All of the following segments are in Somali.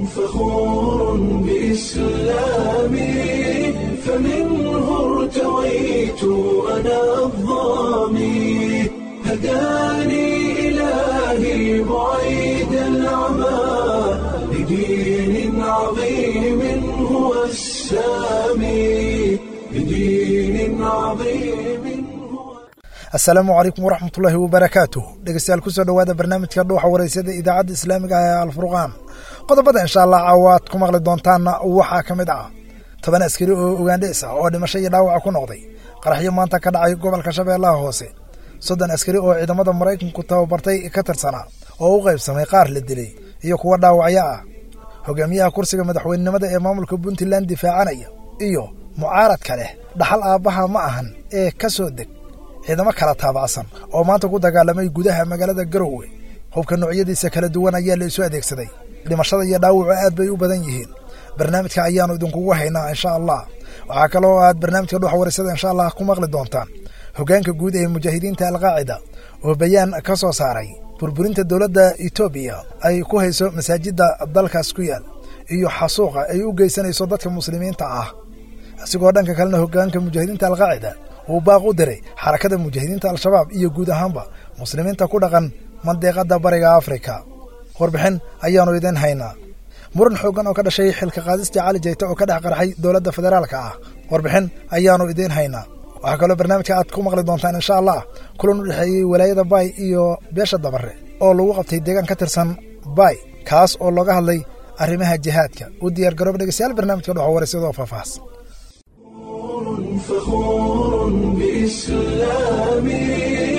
فخور بإسلامي فمنه ارتويت أنا الظامي هداني إلهي بعيد العمى لدين عظيم هو السامي لدين عظيم هو asalaamu calaykum waraxmatullaahi wabarakaatuh dhegeystayaal kusoo dhowaada barnaamijka dhuuxa waraysyada idaacadda islaamiga ah ee alfurqaan qodobada insha allah caawaad ku maqli doontaanna waxaa ka mid ah toban askari oo ugandhees ah oo dhimasho iyo dhaawaca ku noqday qaraxyo maanta ka dhacay gobolka shabeellaha hoose soddon askari oo ciidamada maraykanku tababartay ka tirsanaa oo u qaybsamay qaar la dilay iyo kuwa dhaawacyo ah hogaamiyaha kursiga madaxweynenimada ee maamulka puntland difaacanaya iyo mucaaradka leh dhaxal aabbaha ma ahan ee ka soo deg ciidamo kala taabacsan oo maanta ku dagaalamay gudaha magaalada garowe hubka noocyadiisa kala duwan ayaa la isu adeegsaday dhimashada iyo dhaawacu aad bay u badan yihiin barnaamijka ayaanu idinkugu haynaa insha allah waxaa kaloo aad barnaamijka dhuxa wareysada insha allah ku maqli doontaan hoggaanka guud ee mujaahidiinta alqaacida oo bayaan ka soo saaray burburinta dowladda etoobiya ay ku hayso masaajidda dalkaas ku yaal iyo xasuuqa ay u geysanayso dadka muslimiinta ah isigoo dhanka kalena hoggaanka mujaahidiinta alqaacida uu baaq u diray xarakada mujaahidiinta al-shabaab iyo guud ahaanba muslimiinta ku dhaqan mandiiqadda bariga afrika warbixin ayaannu idiin haynaa muran xooggan oo ka dhashay xilka qaadistii cali jayte oo ka dhex qarxay dowladda federaalka ah warbixin ayaannu idiin haynaa waxaa kaloo barnaamijka aad ku maqli doontaan insha allah kulan u dhexeeyey walaayada baay iyo beesha dabare oo lagu qabtay deegaan ka tirsan baay kaas oo looga hadlay arrimaha jihaadka u diyaar garooba dhegeystayaal barnaamijka dhoxa waraysyadoo faahfaahs فخور بإسلامي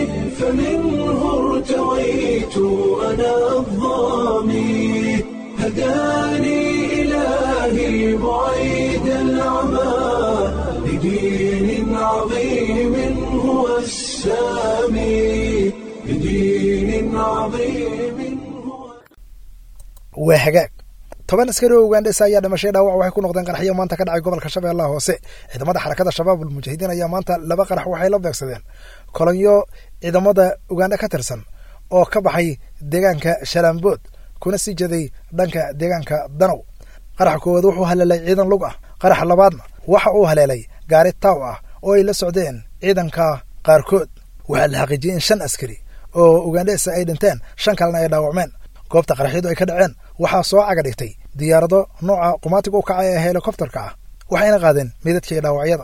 فمنه ارتويت أنا الظامي هداني إلهي بعيد العمى لدين عظيم هو السامي لدين عظيم هو waa hagaag toban askari oo ugandhesa ayaa dhimashay dhaawac waxay ku noqdeen qaraxyo maanta ka dhacay gobolka shabeellaha hoose ciidamada xarakada shabaab almujaahidiin ayaa maanta laba qarax waxay la beegsadeen kolonyo ciidamada ugandha ka tirsan oo ka baxay deegaanka shalaambood kuna sii jeday dhanka deegaanka danow qaraxa koowaad wuxuu haleelay ciidan lug ah qaraxa labaadna waxa uu haleelay gaari taaw ah oo ay la socdeen ciidanka qaarkood waxaa la xaqiijiyey in shan askari oo ugandhesa ay dhinteen shan kalena ay dhaawacmeen goobta qaraxyadu ay ka dhaceen waxaa soo caga dhigtay diyaarado nooca qumaatiga u kacay ee helikobterka ah waxayna qaadeen meydadkii dhaawacyada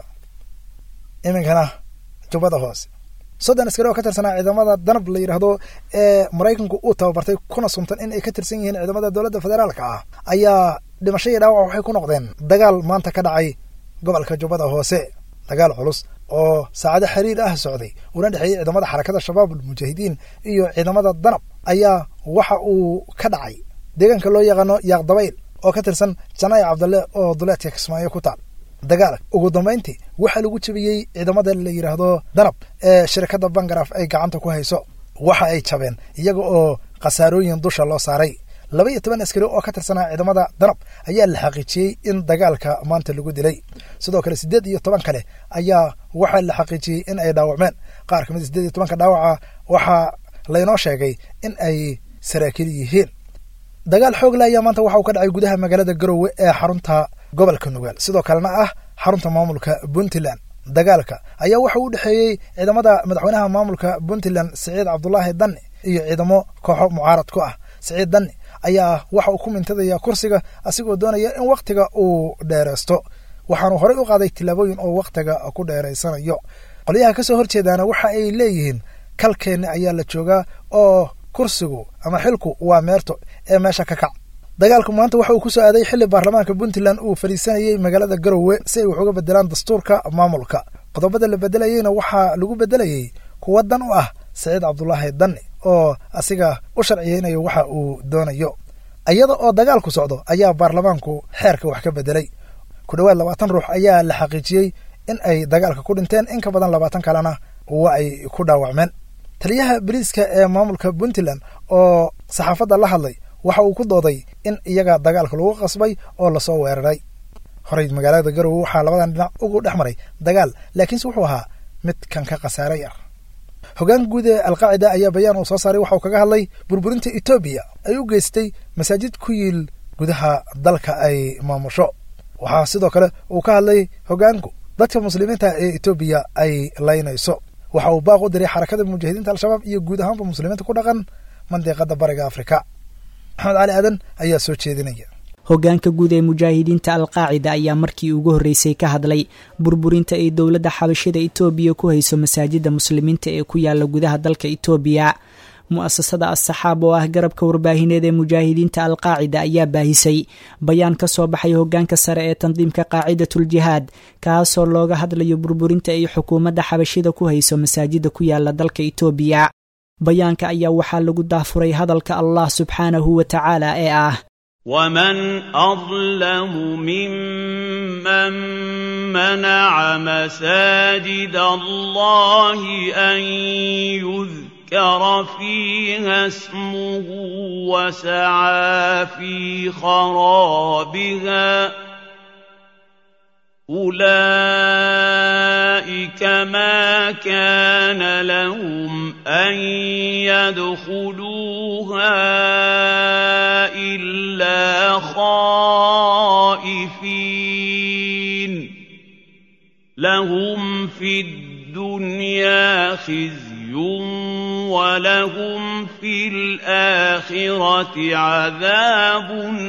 iminkana jubbada hoose soddon askari oo ka tirsanaa ciidamada danab la yidhaahdo ee maraykanku uu tababartay kuna suntan in ay ka tirsan yihiin ciidamada dowladda federaalka ah ayaa dhimasho iyo dhaawac waxay ku noqdeen dagaal maanta ka dhacay gobolka jubbada hoose dagaal culus oo saacado xiriir ah socday una dhexeeyey ciidamada xarakada shabaab almujaahidiin iyo ciidamada danab ayaa waxa uu ka dhacay deegaanka loo yaqaano yaaqdabayl oo ka tirsan janaayi cabdalle oo duleedka kismaayo ku taal dagaal ugu dambayntii waxaa lagu jebiyey ciidamada la yidhaahdo danab ee shirkadda bangaraf ay gacanta ku hayso waxa ay jabeen iyaga oo khasaarooyin dusha loo saaray laba iyo toban askari oo ka tirsanaa ciidamada danab ayaa la xaqiijiyey in dagaalka maanta lagu dilay sidoo kale siddeed iyo toban kale ayaa waxaa la xaqiijiyey in ay dhaawacmeen qaar ka mid siddeed iyo tobanka dhaawaca waxaa laynoo sheegay in ay saraakiil yihiin dagaal xoog le ayaa maanta waxa uu ka dhacay gudaha magaalada garowe ee xarunta gobolka nugaal sidoo kalena ah xarunta maamulka puntland dagaalka ayaa waxa u dhexeeyey ciidamada madaxweynaha maamulka puntland siciid cabdulaahi danni iyo ciidamo kooxo mucaarad ku ah siciid danni ayaa waxa uu ku mintadaya kursiga asigoo doonaya in wakhtiga uu dheeraysto waxaanu horey u qaaday tillaabooyin oo wakhtiga ku dheeraysanayo qolyaha ka soo horjeedaana waxa ay leeyihiin kalkeenni ayaa la joogaa oo kursigu ama xilku waa meerto ee meesha ka kac dagaalku maanta waxa uu ku soo aaday xilli baarlamaanka puntland uu fadhiisanayey magaalada garowe si ay wax uga bedelaan dastuurka maamulka qodobada la bedelayeyna waxaa lagu bedelayey kuwa dan u ah saciid cabdulaahi danni oo asiga u sharciyeynayo waxa uu doonayo iyada oo dagaalku socdo ayaa baarlamaanku xeerka wax ka bedelay ku dhowaad labaatan ruux ayaa la xaqiijiyey in ay dagaalka ku dhinteen in ka badan labaatan kalena waa ay ku dhaawacmeen taliyaha boliiska ee maamulka puntland oo saxaafadda la hadlay waxa uu ku dooday in iyaga dagaalka lagu qasbay oo lasoo weeraray horey magaalada garowe waxaa labadan dhinac ugu dhex maray dagaal laakiinse wuxuu ahaa mid kan ka khasaare yar hogaan guud ee alqaacida ayaa bayaan uu soo saaray waxa uu kaga hadlay burburinta etoobiya ay u geystay masaajid ku yiil gudaha dalka ay maamusho waxaa sidoo kale uu ka hadlay hoggaanku dadka muslimiinta ee etoobiya ay laynayso waxa uu baaq u diray xarakada mujaahidiinta al-shabaab iyo guud ahaanba muslimiinta ku dhaqan mandiqada bariga afrika maxamed cali aadan ayaa soo jeedinaya hoggaanka guud ee mujaahidiinta alqaacida ayaa markii ugu horreysay ka hadlay burburinta ay dowladda xabashida etoobiya ku hayso masaajida muslimiinta ee ku yaala gudaha dalka etoobiya mu-asasada as-saxaab oo ah garabka warbaahineed ee mujaahidiinta alqaacida ayaa baahisay bayaan ka soo baxay hoggaanka sare ee tandiimka qaacidatul jihaad kaasoo looga hadlayo burburinta ay xukuumadda xabashida ku hayso masaajida ku yaala dalka etoobiya bayaanka ayaa waxaa lagu daafuray hadalka allah subxaanahu wa tacaala ee ah ومن اظلم ممن منع مساجد الله ان يذكر فيها اسمه وسعى في خرابها اولئك ما كان لهم ان يدخلوها الا خائفين لهم في الدنيا خزي ولهم في الاخره عذاب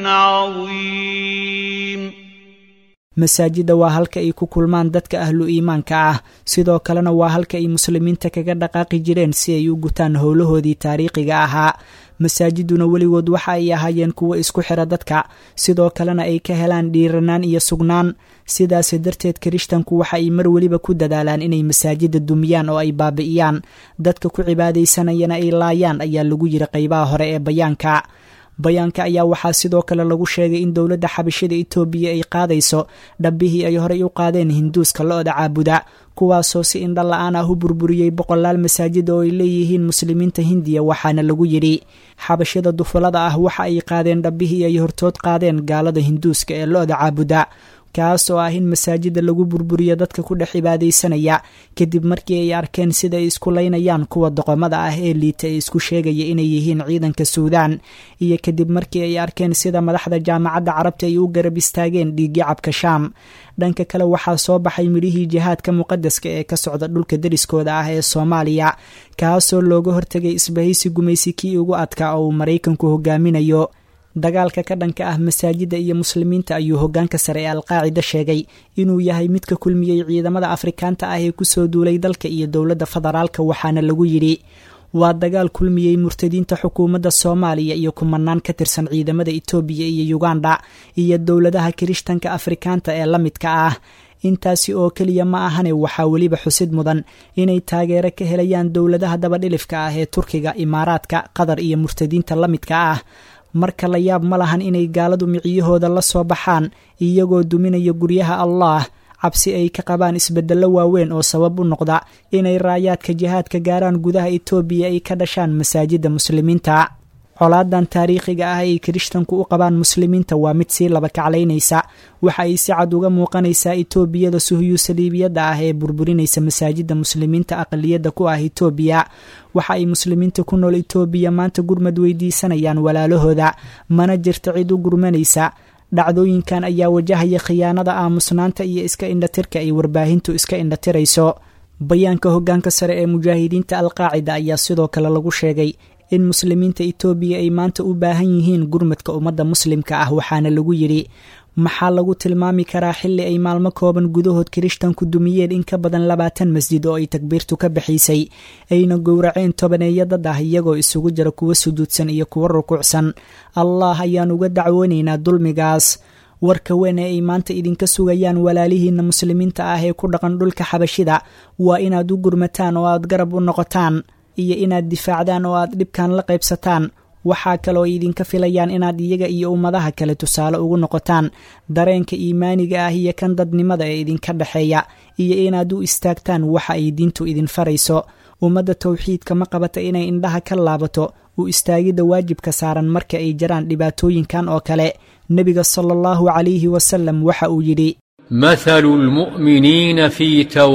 عظيم masaajidda waa halka ay ku kulmaan dadka ahlu iimaanka ah sidoo kalena waa halka ay muslimiinta kaga dhaqaaqi jireen si ay u gutaan howlahoodii taariikhiga ahaa masaajiduna weligood waxa ay ahaayeen kuwo isku xira dadka sidoo kalena ay ka helaan dhiiranaan iyo sugnaan sidaasi darteed kirishtanku waxa ay mar weliba ku dadaalaan inay masaajida dumiyaan oo ay baabi'iyaan dadka ku cibaadaysanayana ay laayaan ayaa lagu yiri qaybaha hore ee bayaanka bayaanka ayaa waxaa sidoo kale lagu sheegay in dowladda xabashida etoobiya ay qaadayso dhabbihii ay horey u qaadeen hinduuska lo-da caabuda kuwaasoo si indha la-aan ah u burburiyey boqolaal masaajid oo ay leeyihiin muslimiinta hindiya waxaana lagu yidhi xabashada dufulada ah waxa ay qaadeen dhabbihii ay hortood qaadeen gaalada hinduuska ee lo-da caabuda kaas oo ah in masaajida lagu burburiyo dadka ku dhex cibaadaysanaya kadib markii ay arkeen sida ay isku laynayaan kuwa doqomada ah ee liita ee isku sheegaya inay yihiin ciidanka suudaan iyo kadib markii ay arkeen sida madaxda jaamacadda carabta ay u garab istaageen dhiigii cabka shaam dhanka kale waxaa soo baxay midhihii jihaadka muqadaska ee ka socda dhulka deriskooda ah ee soomaaliya kaasoo looga hortegay isbahaysi gumaysi kii ugu adkaa oo uu maraykanku hogaaminayo dagaalka ka dhanka ah masaajidda iyo muslimiinta ayuu hoggaanka sare ee alqaacida sheegay inuu yahay midka kulmiyey ciidamada afrikaanta ah ee kusoo duulay dalka iyo dowladda federaalka waxaana lagu yidhi waa dagaal kulmiyey murtadiinta xukuumadda soomaaliya iyo kumanaan ka tirsan ciidamada etoobiya iyo yuganda iyo dowladaha kirishtanka afrikaanta ee la midka ah intaasi oo keliya ma ahane waxaa weliba xusid mudan inay taageero ka helayaan dowladaha dabadhilifka ah ee turkiga imaaraadka qatar iyo murtadiinta la midka ah marka la yaab ma lahan inay gaaladu miciyahooda la soo baxaan iyagoo duminaya guryaha allaah cabsi ay ka qabaan isbeddello waaweyn oo sabab u noqda inay raayaadka jihaadka gaaraan gudaha etoobiya ay ka dhashaan masaajidda muslimiinta colaadan taariikhiga ah ay kirishtanku u qabaan muslimiinta waa mid sii laba kaclaynaysa waxa ay si cad uga muuqanaysaa etoobiyada suhyu saliibiyadda ah ee burburinaysa masaajidda muslimiinta aqaliyadda ku ah etoobiya waxa ay muslimiinta ku nool etoobiya maanta gurmad weydiisanayaan walaalahooda mana jirta cid u gurmanaysa dhacdooyinkan ayaa wajahaya khiyaanada aamusnaanta iyo iska indhatirka ay warbaahintu iska indhatirayso bayaanka hoggaanka sare ee mujaahidiinta alqaacida ayaa sidoo kale lagu sheegay in muslimiinta etoobiya ay maanta u baahan yihiin gurmadka ummadda muslimka ah waxaana lagu yidhi maxaa lagu tilmaami karaa xilli ay maalmo kooban gudahood kirishtanku dumiyeen in ka badan labaatan masjid oo ay takbiirtu ka bixisay ayna gowraceen tobaneeya dad ah iyagoo isugu jira kuwa sujuudsan iyo kuwa rukuucsan allah ayaan uga dacwoonaynaa dulmigaas warka weyn ee ay maanta idinka sugayaan walaalihiinna muslimiinta ah ee ku dhaqan dhulka xabashida waa inaad u gurmataan oo aad garab u noqotaan iyo inaad difaacdaan oo aad dhibkan la qaybsataan waxaa kaloo ay idinka filayaan inaad iyaga iyo ummadaha kale tusaale ugu noqotaan dareenka iimaaniga ah iyo kan dadnimada ee idinka dhexeeya iyo inaad u istaagtaan waxa ay diintu idin farayso ummadda towxiidka ma qabata inay indhaha ka laabato u istaagidda waajibka saaran marka ay jiraan dhibaatooyinkan oo kale nebiga sala allahu calayhi wasalam waxa uu yidhi مثل المؤمنين في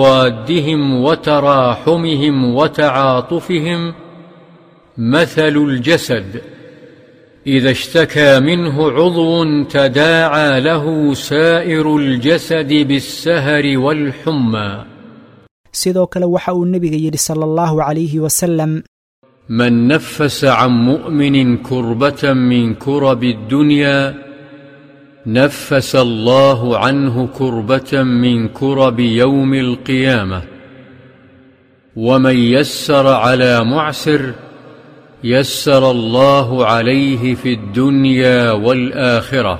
توادهم وتراحمهم وتعاطفهم مثل الجسد اذا اشتكى منه عضو تداعى له سائر الجسد بالسهر والحمى sidoo kale waxa uu nebiga yidhi sala allahu calayhi wasalam من نفس عن مؤمن كربه من كرب الدنيا نفس الله عنه كربه من كرب يوم القيامه ومن يسر على معسر يسر الله عليه في الدنيا والاخره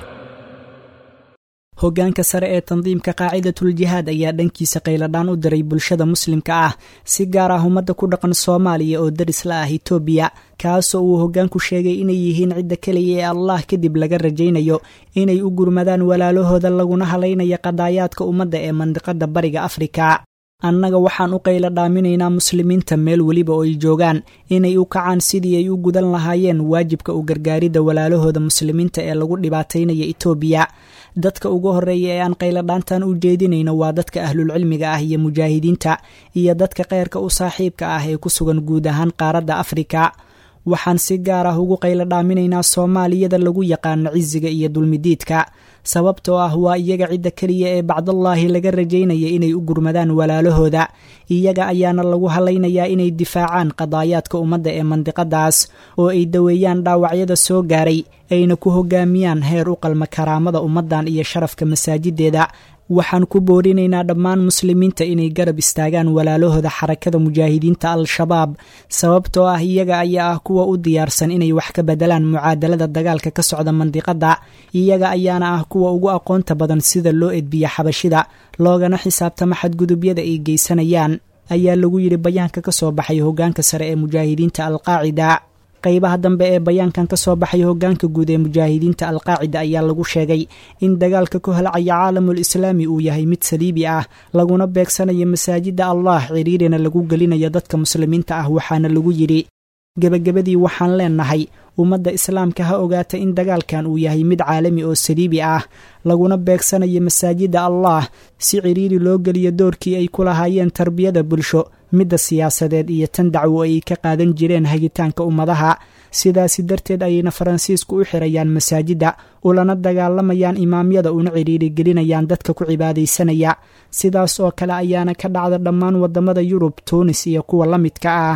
hoggaanka sare ee tandiimka qaacidatuljihaad ayaa dhankiisa qayladhaan u diray bulshada muslimka ah si gaar ah ummadda ku dhaqan soomaaliya oo daris la ah itoobiya kaasoo uu hoggaanku sheegay inay yihiin cidda keliya ee allah kadib laga rajaynayo inay u gurmadaan walaalahooda laguna halaynaya qadaayaadka ummadda ee mandiqada bariga afrika annaga waxaan u qayla dhaaminaynaa muslimiinta meel weliba oo ay joogaan inay u kacaan sidii ay u gudan lahaayeen waajibka u gargaaridda walaalahooda muslimiinta ee lagu dhibaataynaya itoobiya dadka ugu horreeya ee aan qayladhaantan u jeedinayno waa dadka ahlulcilmiga ah iyo mujaahidiinta iyo dadka kheyrka u saaxiibka ah ee ku sugan guud ahaan qaaradda afrika waxaan si gaar ah ugu qaylo dhaaminaynaa soomaaliyada lagu yaqaano cisiga iyo dulmidiidka sababtoo ah waa iyaga cidda keliya ee bacdallaahi laga rajaynaya inay u gurmadaan walaalahooda iyaga ayaana lagu halaynayaa inay difaacaan qadaayaadka ummadda ee mandiqadaas oo ay daweeyaan dhaawacyada soo gaaray ayna ku hogaamiyaan heer u qalma karaamada ummaddan iyo sharafka masaajideeda waxaan ku boorinaynaa dhammaan muslimiinta inay garab istaagaan walaalahooda xarakada mujaahidiinta al-shabaab sababtoo ah iyaga ayaa ah kuwa u diyaarsan inay wax ka bedelaan mucaadalada dagaalka ka socda mandiqada iyaga ayaana ah kuwa ugu aqoonta badan sida loo edbiya xabashida loogana xisaabtama xadgudubyada ay geysanayaan ayaa lagu yidhi bayaanka ka soo baxay hoggaanka sare ee mujaahidiinta alqaacida qaybaha dambe ee bayaankan ka soo baxay hoggaanka guud ee mujaahidiinta alqaacida ayaa lagu sheegay in dagaalka ku holcaya caalamul islaami uu yahay mid saliibi ah laguna beegsanayo masaajida allah ciriirina lagu gelinayo dadka muslimiinta ah waxaana lagu yidhi gebagabadii waxaan leenahay ummadda islaamka ha ogaata in dagaalkan uu yahay mid caalami oo saliibi ah laguna beegsanayo masaajida allah si ciriiri loo geliyo doorkii ay ku lahaayeen tarbiyada bulsho midda siyaasadeed iyo tan dacwo ay ka qaadan jireen hagitaanka ummadaha sidaasi darteed ayayna faransiisku u xirayaan masaajidda ulana dagaalamayaan imaamyada una ciriiri gelinayaan dadka ku cibaadaysanaya sidaas oo kale ayaana ka dhacda dhammaan waddamada yurub tuunis iyo kuwa la midka ah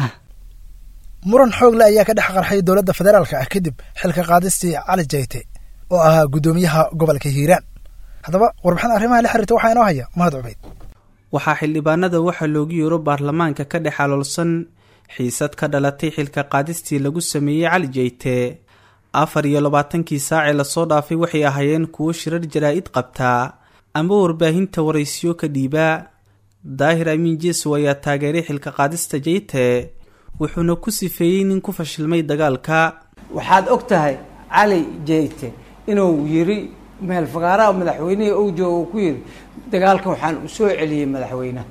muran xoogle ayaa ka dhex qarxay dowladda federaalka ah kadib xilka qaadistii cali jayte oo ahaa guddoomiyaha gobolka hiiraan haddaba warbixin arrimaha la xiriirta waxaa inoo haya mahad cubeyd waxaa xildhibaanada waxaa loogu yeero baarlamaanka ka dhex aloolsan xiisad ka dhalatay xilka qaadistii lagu sameeyey cali jeyte afar iyo labaatankii saacee lasoo dhaafay waxay ahaayeen kuwo shirar jaraa-id qabtaa ama warbaahinta waraysiyo ka dhiibaa daahir amiin jeesow ayaa taageeray xilka qaadista jeyte wuxuuna ku sifeeyey nin ku fashilmay dagaalka waxaad og tahay cali jeyte inuu yiri meel fagaaraha madaxweynihii ou jooga uu ku yiri dagaalka waxaan u soo celiyey madaxweyneha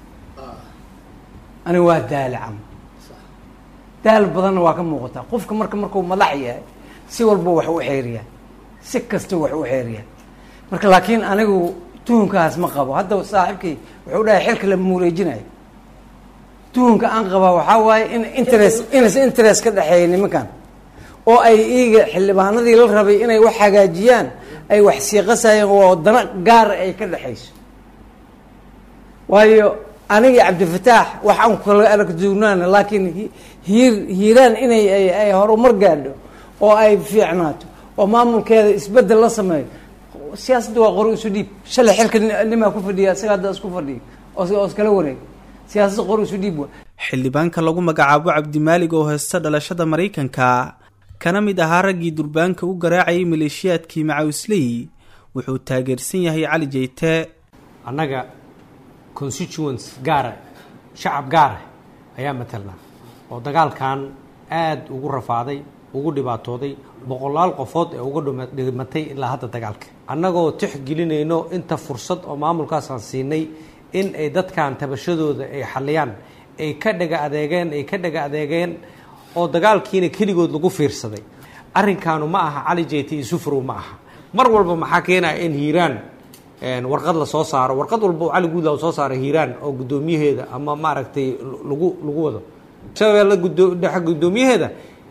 aniga waa daali cam daal badanna waa ka muuqataa qofka marka markuu madax yahay si walba wax u xeeriyaa si kasta wax u xeeriyaa marka laakiin anigu tuhunkaas ma qabo hadda saaxiibkii wuxuu dhahay xilka lama mureejinayo tuhunka aan qabaa waxaa waaye in interest inas interest ka dhexeeya nimankan oo ay iiga xildhibaanadii la rabay inay wax hagaajiyaan ay wax siiqasayeen oo dana gaara ay ka dhexayso waayo anigii cabdifataax wax aan kala aragduunaana laakiin hiir hiiraan inay ay horumar gaadho oo ay fiicnaato oo maamulkeeda isbedel la sameeyo siyaasadda waa qori isu dhiib shalay xilka nimaa ku fadhiya isaga hadda isku fadhiya oo iskala wareeg siyaasadda qori isu dhiib waa xildhibaanka lagu magacaabo cabdimaalig oo heysta dhalashada maraykanka kana mid ahaa raggii durbaanka u garaacayay maleeshiyaadkii macawisley wuxuu taageersan yahay cali jeyte annaga constituents gaara shacab gaara ayaa matalnaa oo dagaalkan aada ugu rafaaday ugu dhibaatooday boqolaal qofood ee uga dhimatay ilaa hadda dagaalka annagoo tixgelinayno inta fursad oo maamulkaasaan siinay in ay dadkan tabashadooda ay xaliyaan ay ka dhaga adeegeen ay ka dhaga adeegeen oo dagaalkiina keligood lagu fiirsaday arrinkaanu ma aha cali jeyte iyo sufrow ma aha mar walba maxaa keenaya in hiiraan warqad la soo saaro warqad walba cali guudla soo saaro hiiraan oo guddoomiyaheeda ama maaragtay lagu lagu wado shabeelle gudo dhexe guddoomiyaheeda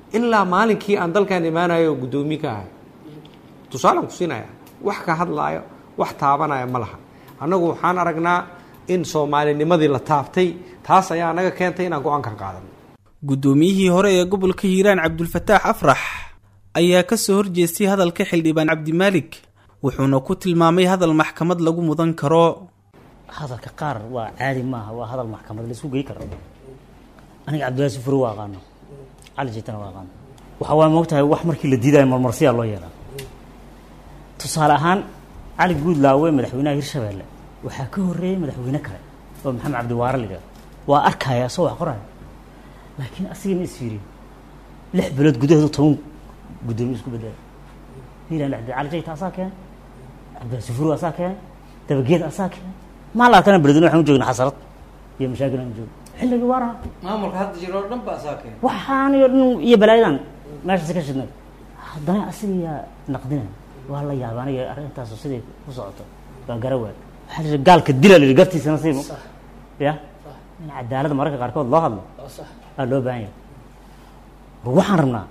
ilaa maalinkii aan dalkan imaanayo guddoomiye ka ahay tusaalaan ku siinaya wax ka hadlaayo wax taabanaya ma laha annagu waxaan aragnaa in soomaalinimadii la taabtay taas ayaa anaga keentay inaan go-aankan qaadano guddoomiyihii hore ee gobolka hiiraan cabdulfataax afrax ayaa ka soo horjeestay hadalka xildhibaan cabdimaalik wuxuuna ku tilmaamay hadal maxkamad lagu mudan karo hadalka qaar waa caadi maaha waa hadal maxkamad laisku gey karo aniga cabdillahi sufure waa aqaano cali jitana waa aqaano waxa waa moogtahay wax markii la diidayo marmarsiyaa loo yeelaa tusaale ahaan cali guudlaawe madaxweynaha hirshabeelle waxaa ka horreeyey madaxweyne kale oo maxamed cabdiwaare la yidhahdo waa arkaya asoo wax qoraya laakiin asigana isfiiriyo lix bilood gudaheedu toban guddoomiye isku bedela hiilan dhexdeed cali jayta asaa keenay cabdillahi sufure asaa keenay dabageed asaa keenay maa la arkana beledweyne waxaan u joogna xasarad iyo mashaakil aan joogno xilligii waaraha maamulka hadda jiro oo dhan ba asaa keen waxaan iyo dhan iyo balaayadan meeshaasi ka shidnay haddana asigayaa naqdinay waa la yaaba aniga arrintaasu siday ku socoto waa garawaad waxaa la yidhi gaalka dila la yidhi gartiisana siimo ya in cadaaladda mararka qaarkood loo hadlo aa loo baahan yahay war waxaan rabnaa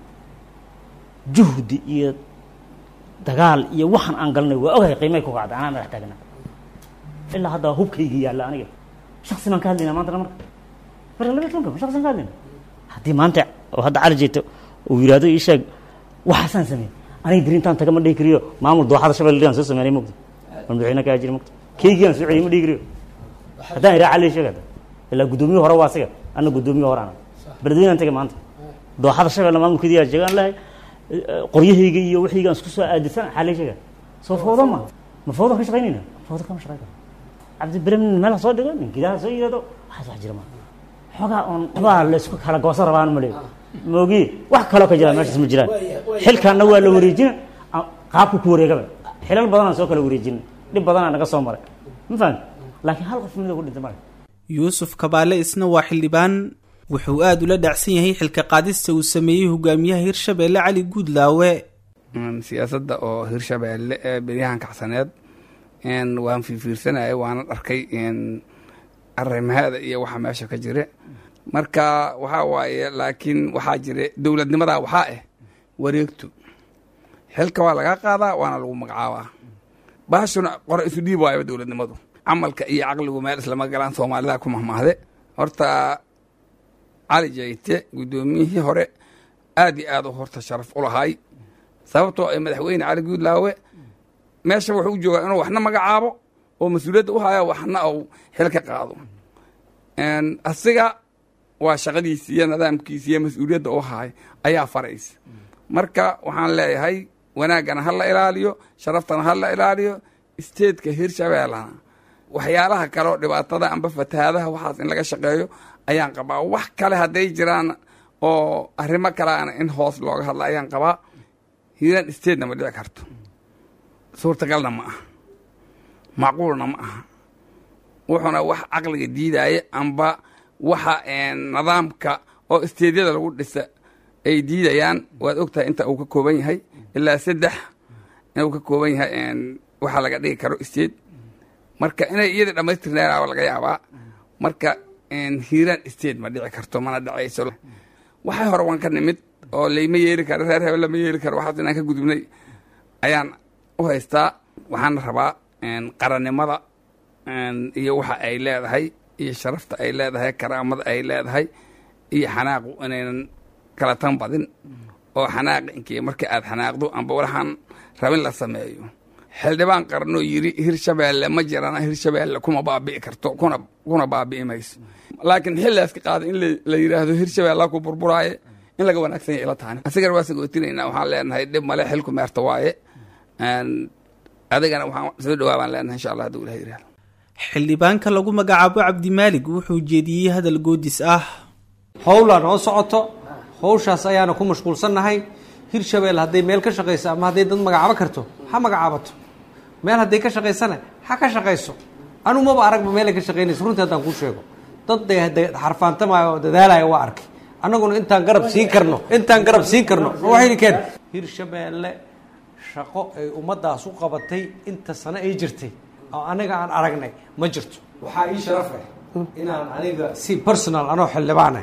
juhdi iyo dagaal iyo waxaan aan galnay waa ogahay qiimay ku kacda anaa madax taagna ilaa hadda hubkaygii yaalla aniga shaksi baan ka hadlaynaa maantana marka marka laba tobanka shaksi baan ka hadlayna haddii maanta oo hadda cali jeeto uu yidhaahdo ii sheeg waxaasaan sameeyey aniga beri intaan taga ma dhihi kariyo maamul dooxada shabelle aan soo sameynay mogta war madaxweyne kaa jiri mogta keygii aan soo celiyay ma dhihi kariyo haddaan iraa cali sheeg hadda ilaa guddoomiye hore waa asiga anna guddoomiye hore ana beledweyne aan tagay maanta dooxada shabelle maamulkeedii yaa jeegaan lahay qoryahayga iyo wixiyga aan isku soo aadisan xaalay sheega soo fawdo ma ma fawdo ka shaqaynayna fawdo kama shaqayn karo cabdi bremin meel ha soo dhigo nin gidaha soo yidhahdo waxaas wax jira ma xoogaa oon waxbaa la isku kala goosan rabaan ma leeyo moogi wax kaloo ka jiraan meeshaas ma jiraan xilkaanna waa la wareejina qaabku ku wareegaba xilal badanaan soo kala wareejina dhib badanaa naga soo maray ma fahamti laakiin hal qof mida ku dhintay male yuusuf kabaale isna waa xildhibaan wuxuu aada ula dhacsan yahay xilka qaadista uu sameeyey hogaamiyaha hirshabeelle cali guudlaawe siyaasadda oo hirshabeelle ee beryahan kacsaneed waan fiirfiirsanayay waana dharkay arrimaheeda iyo waxa meesha ka jire marka waxaa waaye laakiin waxaa jire dowladnimadaa waxaa ah wareegto xilka waa laga qaadaa waana lagu magacaabaa baashuna qore isu dhiib waayo dowladnimadu camalka iyo caqligu meel islama galaan soomaalida ku mahmaahde horta cali jayte guddoomiyihii hore aad iyo aad u horta sharaf u lahay sababtoo ay madaxweyne cali guudlaawe meesha wuxuu u joogaa inuu waxna magacaabo oo mas-uuliyadda u haya waxna uu xil ka qaado asiga waa shaqadiisi iyo nidaamkiisi iyo mas-uuliyadda u haay ayaa faraysa marka waxaan leeyahay wanaaggana ha la ilaaliyo sharaftana ha la ilaaliyo isteedka hirshabeellana waxyaalaha kaleoo dhibaatada amba fatahaadaha waxaas in laga shaqeeyo ayaan qabaa wax kale hadday jiraan oo arrimo kaleana in hoos looga hadla ayaan qabaa hiiraan isteedna ma dhici karto suurtagalna ma aha macquulna ma aha wuxuuna wax caqliga diidaaye amba waxa nidaamka oo isteedyada lagu dhisa ay diidayaan waad ogtahay inta uu ka kooban yahay ilaa saddex inuu ka kooban yahay waxaa laga dhigi karo isteed marka inay iyada dhamaystirnayaaba laga yaabaa marka hiiraan isteed ma dhici karto mana dhacayso waxay hore waan ka nimid oo layma yeeli karo reer hebel lama yeeli karo waxaas inaan ka gudubnay ayaan u haystaa waxaana rabaa qarannimada iyo waxa ay leedahay iyo sharafta ay leedahay karaamada ay leedahay iyo xanaaqu inaynan kala tan badin oo xanaaqi inkii marka aad xanaaqdo amba waxaan rabin la sameeyo xildhibaan qaranoo yiri hirshabeelle ma jirana hirshabeelle kuma baabi'i karto kuna kuna baabi'i mayso laakiin xilligaas ka qaada in la yidhaahdo hirshabeella ku burburaaye in laga wanaagsan yahay ila tahani asigana waa sagootinayna waxaan leenahay dhib male xilku meerta waaye adigana waxaan soo dhawaabaan leenahay insha allah hadduu ilaha yidhahdo xildhibaanka lagu magacaabo cabdimaalig wuxuu jeediyey hadal goodis ah howlaan oo socoto howshaas ayaana ku mashquulsannahay hirshabelle hadday meel ka shaqayso ama hadday dad magacaabo karto ha magacaabato meel hadday ka shaqaysana ha ka shaqayso anu maba aragba meelay ka shaqaynayso runtii haddaan kuu sheego dad de xarfaantamayo oo dadaalaya waa arkay annaguna intaan garab siin karno intaan garab siin karno waxaynikeen hirshabeelle shaqo ay ummaddaas u qabatay inta sano ay jirtay oo aniga aan aragnay ma jirto waxaa ii sharaf ah inaan aniga si personal anoo xildhibaanah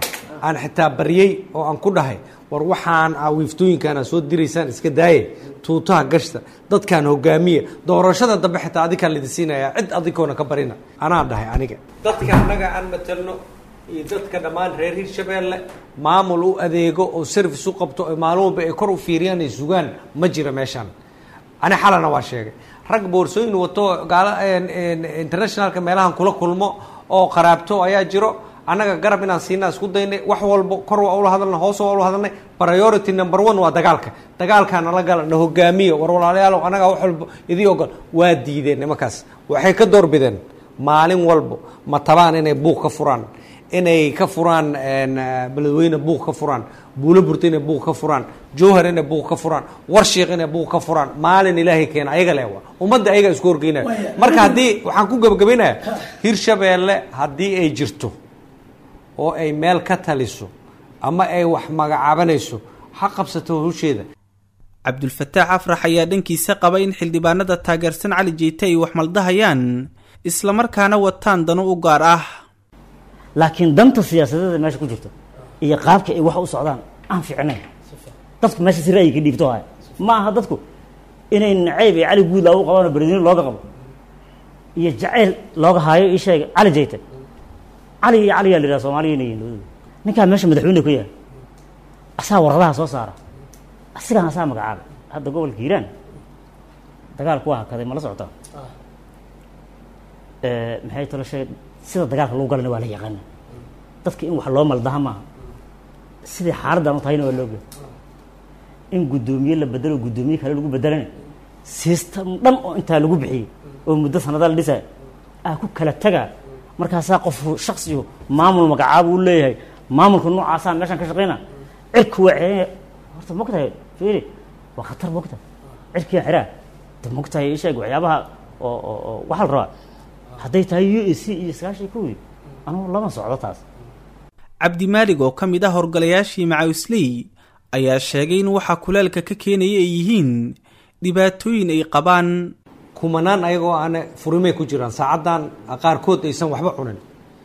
aan xitaa baryey oo aan ku dhahay war waxaan aa wiiftooyinkaan aa soo diraysaan iska daaye tuutaha gashta dadkaan hogaamiya doorashada dambe xitaa adikaan lidi siinaya cid adikoona ka barina anaa dhahay aniga dadka annaga aan matelno iyo dadka dhammaan reer hirshabeelle maamul u adeego oo service u qabto oo maalin walba ay kor u fiiriyaan ay sugaan ma jira meeshaan ani xalana waa sheegay rag boorsooyin wato gaala internationalka meelahan kula kulmo oo qaraabto ayaa jiro annaga garab inaan siinaa isku daynay wax walba kor waa ula hadalnay hoos waa ula hadalnay priority number one waa dagaalka dagaalkaa nala gala na hogaamiyo war walaalayaalow annagaa wax walba idii ogol waa diideen nimankaas waxay ka doorbideen maalin walbo ma tabaan inay buuq ka furaan inay ka furaan beledweyne buuq ka furaan buulo burta inay buuq ka furaan jowhar inay buuq ka furaan warshiik inay buuq ka furaan maalin ilaahay keena ayaga lewa ummadda ayaga isku horgeynaya marka haddii waxaan ku gabagabaynaya hirshabeelle haddii ay jirto oo ay meel ka taliso ama ay wax magacaabanayso ha qabsato husheeda cabdulfataax afrax ayaa dhankiisa qaba in xildhibaanada taageersan cali jeyte ay wax maldahayaan islamarkaana wataan dano u gaar ah laakiin danta siyaasadeeda meesha ku jirto iyo qaabka ay wax u socdaan aan fiicnayn dadku meesha si ra'yi ka dhiibto haya ma aha dadku inay nacayb iyo cali guud loogu qabano beredweyne looga qabo iyo jacayl looga haayo ii sheega cali jayte cali iyo cali yaa la yidhaha soomaaliya inay yihiin labadooda ninkaa meesha madaxweyne ku yahay asaa waradaha soo saara asigaan asaa magacaaba hadda gobolka hiiraan dagaalku waa hakaday ma la socotaa maxay talo sheeg sida dagaalka lagu galana waa la yaqaana dadka in wax loo maldaha maaha sidai xaaladdan u tahayna waa looga in guddoomiye la bedelo guddoomiye kale lagu bedelana system dhan oo intaa lagu bixiyey oo muddo sanadaa la dhisaya aa ku kala tagaa markaasaa qof shaksigu maamul magacaaba u leeyahay maamulka noocaasaa meeshaan ka shaqeyna cirka waa ceeya horta mogtahay fiiri waa khatar mogtahay cirkiyaa xiraa de mogtahay isheeg waxyaabaha oo oo oo waxaa la rabaa hadday tahay u a c iyo sagaashan kowdii anugu lama socdo taas cabdimaalig oo ka mid ah horgalayaashii macawisley ayaa sheegay in waxaa kuleelka ka keenaya ay yihiin dhibaatooyin ay qabaan kumanaan ayagoo aana furimay ku jiraan saacaddan qaarkood aysan waxba cunin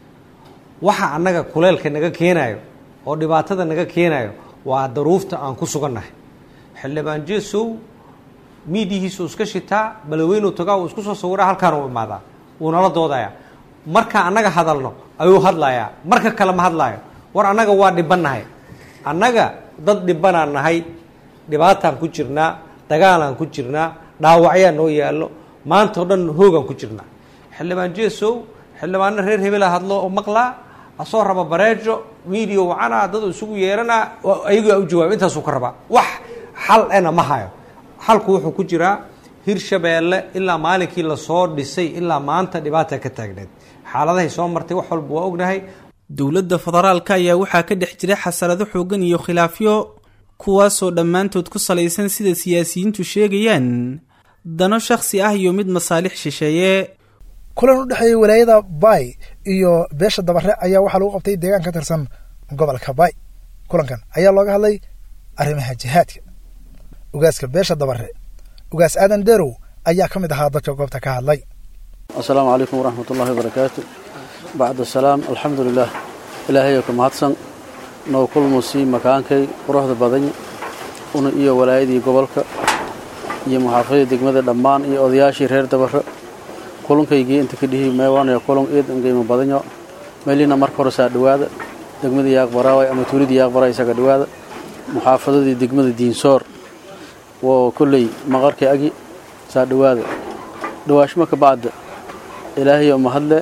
waxa annaga kuleelka naga keenayo oo dhibaatada naga keenayo waa daruufta aan ku sugannahay xildhibaan jesow miidihiisu iska shitaa balaweynu tagaa uu isku soo sawiraa halkaan u imaadaa wuu nala doodayaa marka annaga hadalno ayuu hadlayaa marka kale ma hadlaayo war annaga waa dhibannahay annaga dad dhibanaan nahay dhibaataan ku jirnaa dagaalaan ku jirnaa dhaawacyaa noo yaallo maanta o dhan hoogaan ku jirnaa xildhibaan jesow xildhibaano reer hebela hadlo oo maqlaa asoo raba bareejo miidiya wacana dad isugu yeeranaa ayagaa u jawaaba intaasuu ka rabaa wax xal ena ma hayo xalku wuxuu ku jiraa hirshabeelle ilaa maalinkii lasoo dhisay ilaa maanta dhibaata ka taagneed xaaladahay soo martay wax walba waa ognahay dowladda federaalka ayaa waxaa ka dhex jira xasarado xoogan iyo khilaafyo kuwaasoo dhammaantood ku salaysan sida siyaasiyiintu sheegayaan dano shakhsi ah iyo mid masaalix shisheeye kulan u dhexeeyey walaayada baay iyo beesha dabare ayaa waxaa lagu qabtay deegaan ka tirsan gobolka baay kulankan ayaa looga hadlay arrimaha jihaadka ugaaska beesha dabare ugaas aadan derow ayaa ka mid ahaa dadka goobta ka hadlay asalaamu calaykum waraxmat ullahi wabarakaatu bacda asalaam alxamdu lilah ilaahayo ka mahadsan noo kulmusii makaankay quruxda badan una iyo walaayadii gobolka iyo muxaafadii degmada dhammaan iyo odayaashii reer dabaro kulankaygii inta ka dhihi meewaanaya kulan eedan qiimo badanyo meelina marka hore saa dhowaada degmadii yaaqbaraaway ama tuuladii yaaqbaraay isaga dhowaada muxaafadadii degmada diinsoor woo kolley maqarkay agi saa dhowaada dhawaashmo ka bacda ilaahayo mahadle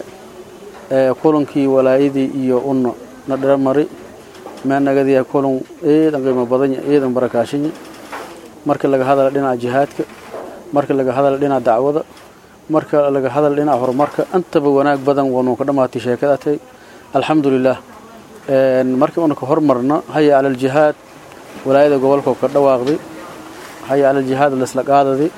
ee kulankii walaayadii iyo unna na dharamari meenagadiya kulan eedan qiimo badanya eedan barakaashanya marka laga hadala dhinaca jihaadka marka laga hadala dhinaca dacwada marka laga hadala dhinaca horumarka intaba wanaag badan wanuu ka dhammaatay sheekadaatay alxamdulilah markii una ka hormarna haya cala aljihaad walaayada gobolka ka dhawaaqday haya cala aljihaad laisla qaadadi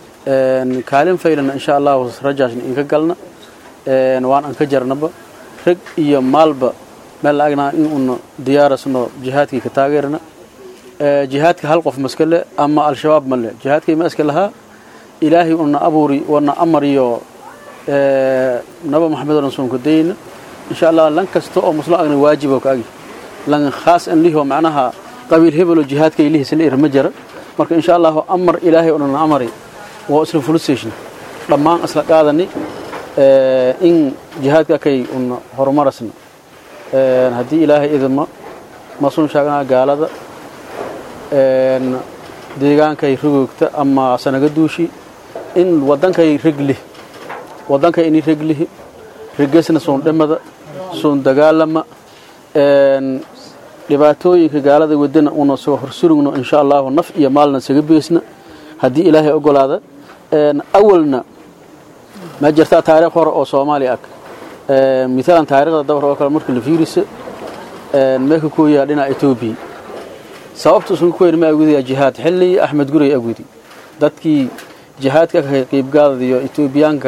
kaalin faylana insha allahu rajaashna inka galna waan an ka jarnaba rag iyo maalba meel la agnaa in una diyaarasno jihaadkii ka taageerna jihaadka hal qof maska le ama al-shabaab ma le jihaadkay ma iska lahaa ilaahay una abuuri wana amariyo naba maxamed rasuulka dayna insha allah lan kasta oo muslim agna waajibo ka agi lan khaas an liho macnaha qabiil hebelo jihaadka ilihiisa la irma jara marka insha allahu amar ilaahay oo dhan amari waa isla fulustation dhammaan isla qaadani in jihaadka kay un horumarasna haddii ilaahay idima masun sheegnaa gaalada deegaankay rogoogta ama sanaga duushi in waddankay reglih waddankay ini reglihi regesna suun dhimada suun dagaalama dhibaatooyinka gaalada wadana una soo horsurugno insha allahu naf iyo maalna saga beesna haddii ilaahay ogolaada awalna ma jirtaa taariikh hore oo soomaaliya ag miaalan taarikhda dabar oo kale marka la fiirisa meeka kooyaa dhinaca etoobiya sababta usan ku ma agudaya jihaad xilli axmed guray agudi dadkii jihaadka ka qiibgaadadiyo etoobiyaanka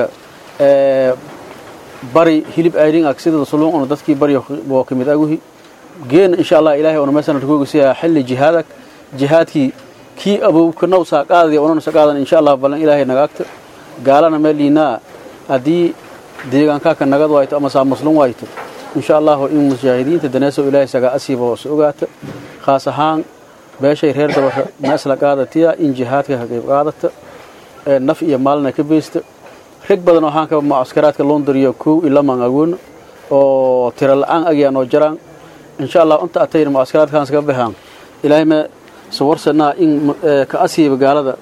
bari hilib ayrin ag sida suluun una dadkii bari oo kamid aguhi geena insha allah ilaahay una meesana rkoogasiyaa xilli jihaadag jihaadkii kii abowka nawsaa qaadaya unana sa qaadan insha allah ballan ilaahay nagaagta gaalana meeliinaa haddii deegaankaaka nagad wayto ama saa muslum wayto insha allahu in mujaahidiinta daneeso ilaahay sagaa asiiba hoose ogaata khaas ahaan beeshay reer dabaxa meesla qaadatiya in jihaadka ka qayb qaadata naf iyo maalina ka beysta rag badan oo haanka mucaskaraadka londariyo kow iyo lamaan agoona oo tiro la-aan agyaan oo jaraan insha allah inta atayna mucaskaraadkaans ka baxaan ilaahay ma sawarsanaa in ka asiiba gaalada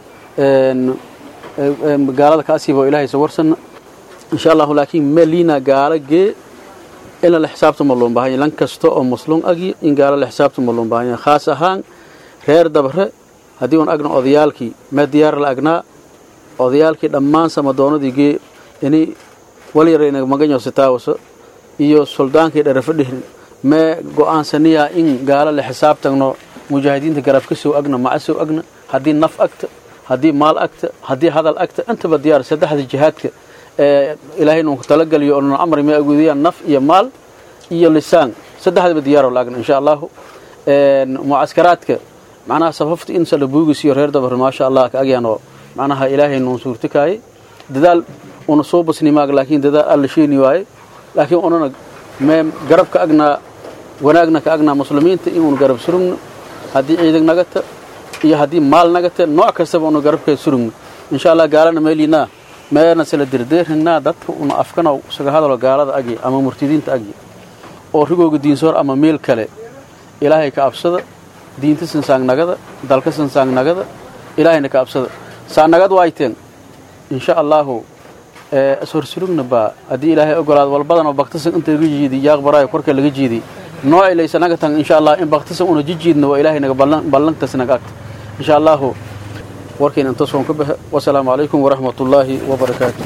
gaalada ka asiiba oo ilaahay sawarsana insha allahu laakiin meliina gaala gee in la xisaabtama loon baahanya lan kasta oo muslum agi in gaala la xisaabtama loon baahanya khaas ahaan reer dabare haddii un agna odayaalkii mee diyaar la agnaa odayaalkii dhammaan samadoonadii gee ini walyarayna maganyo sitaawaso iyo suldaankii dherafo dhihrin mee go'aansaniyaa in gaala la xisaabtagno mujaahidiinta garab ka soo agna maca soo agna haddii naf agta haddii maal agta haddii hadal agta intaba diyaar saddexda jihaadka ee ilaahay nuunku talagaliyo oo amri ma aguudiyaan naf iyo maal iyo lisaan saddexdaba diyaaroo la agna insha allahu mucaskaraadka macnaha safafta in sala buugisiyo reer dabar maasha allah ka agyaanoo macnaha ilaahay nuun suurtakaayey dadaal una soo basni maag laakiin dadaal alla sheeni waaye laakiin unana mee garab ka agnaa wanaagna ka agnaa muslimiinta inuun garab surugno haddii ciidag nagata iyo haddii maal nagata nooc kastaba una garabka surugno insha allah gaalana meeliinaa meena sala derdeerinaa dadka una afkana isaga hadalo gaalada agi ama murtidiinta agi oo rigooga diinsoor ama meel kale ilaahay ka absada diinta sansaagnagada dalka sansaagnagada ilaahayna ka absada saanagad waayteen insha allaahu ishorsurugna baa haddii ilaahay ogolaado walbadan oo baktasan inta laga jiidiy yaaqbaraayo korka laga jiidiy nooci laysanaga tan insha allah in baktasan una jijiidna waa ilaahay naga ballantas naga agta insha allaahu warkayna intasoon ka baxa wasalaamu calaykum waraxmat ullaahi wabarakaatu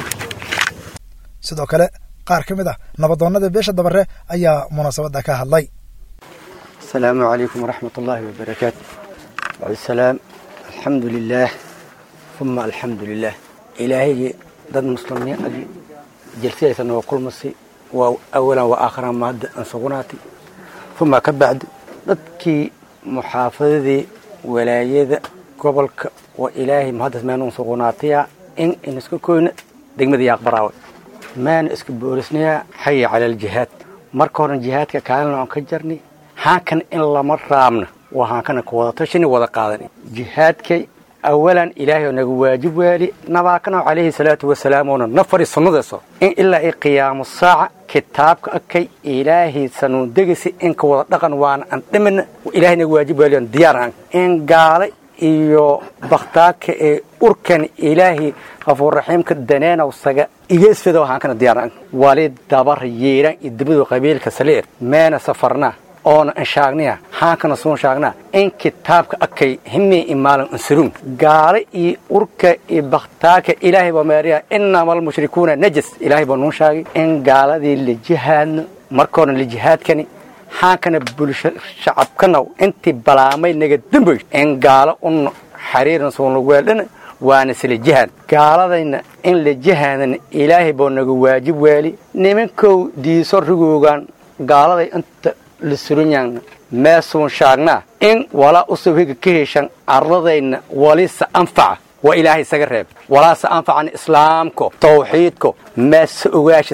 sidoo kale qaar ka mid ah nabadoonnada beesha dabare ayaa munaasabadda ka hadlay asalaamu calaykum waraxmat ullaahi wabarakaatu bacdisalaam alxamdu lilaah uma alxamdu lilah ilaahaygi dad muslimiin agi jalsidaysa noo kulmasi waa awalan waa aakhiran maadda aan sugnaatay uma ka bacdi dadkii muxaafadadii walaayada gobolka waa ilaahay mahaddas meenuun sugnaataya in in iska koyna degmada yaaqbaraawe maana iska boolisnayaa xaya cala aljihaad marka horen jihaadka kaalina oon ka jarnay haankan in lama raabna waa haankana ka wada tashini wada qaadan jihaadkay awalan ilaahay oo naga waajib waali nabaakana calayhi salaatu wasalaam oona na fari sunnadeeso in ilaa ay qiyaamo saaca kitaabka akay ilaahay sanuun degisi in ka wada dhaqan waana aan dhimina ilaahay naga waajib waali oon diyaar aan in gaala iyo bakhtaaka ee urkan ilaahay kafuurraxiimka daneenaw saga igeesfedo haankana diyaar aan wali dabar yeeran iyo dibadu qabiilka saleer meena safarnaa oona anshaagniya haankana suun shaagnaa in kitaabka akay himii imaalan ansurun gaale iyo urka iyo bakhtaaka ilaahay baa meeriya inama almushrikuuna najas ilaahay baa nuun shaagay in gaaladii la jihaadno markoona la jihaadkani haankana bulsho shacabkanaw intii balaamay naga damboy in gaalo un xariiran suunlagweeldhana waana sila jihaad gaaladayna in la jihaadan ilaahay baa naga waajib waali nimankow diiso rigoogan gaaladay inta la surunyaana meesuun shaagnaa in walaa usawhiga ka heshan arladayna walisa anfaca waa ilaahay isaga reeb walaase anfacan islaamko tawxiidko meese ogaashisnaa